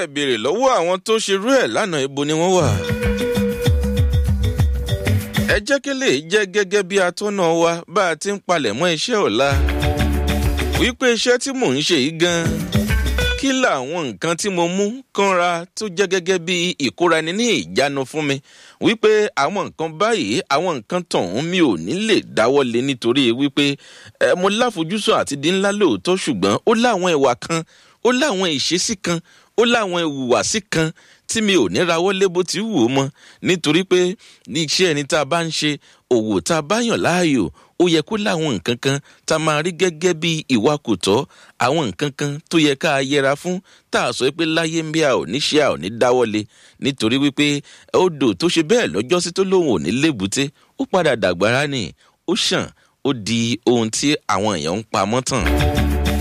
ẹ béèrè lọ́wọ́ àwọn tó ṣerú ẹ̀ lánàá ibo ni wọ́n wà. ẹ jẹ́ kí lè jẹ́ gẹ́gẹ́ bí atọ́nà wa bá a ti ń palẹ̀ mọ́ iṣẹ́ ọ̀la. wípé iṣẹ́ tí mò ń ṣe yìí gan-an kí làwọn nǹkan tí mo mú kánra tó jẹ́ gẹ́gẹ́ bí ìkóra ẹni ní ìjánu fún mi wípé àwọn nǹkan báyìí àwọn nǹkan tọ̀hún mi ò ní lè dáwọ́ lé nítorí wípé ẹ mo láfojúsùn àti dín ńlá lóòótọ́ ṣùgbọ́n ó láwọn ìwà kan ó láwọn ìṣesí kan ó láwọn ìhùwàsí kan tí mi ò ní rawọ́ lé bó ti wù ú mọ́ nítorí pé ní iṣẹ́ ẹni tá a bá ń ṣe òwò tá a bá yàn láàyò ó yẹ kó láwọn nǹkan kan tá a máa rí gẹ́gẹ́ bí ìwà kò tọ́ àwọn nǹkan kan tó yẹ ká yẹra fún tá a sọ pé láyé ń bí a ò ní ṣe a ò ní dáwọ́lé nítorí wípé odò tó ṣe bẹ́ẹ̀ lọ́jọ́sí tó lóun ò ní lébùté ó padà dàgbára ni ó ṣàn ó di ohun tí àwọn èèyàn ń pamọ́ tàn.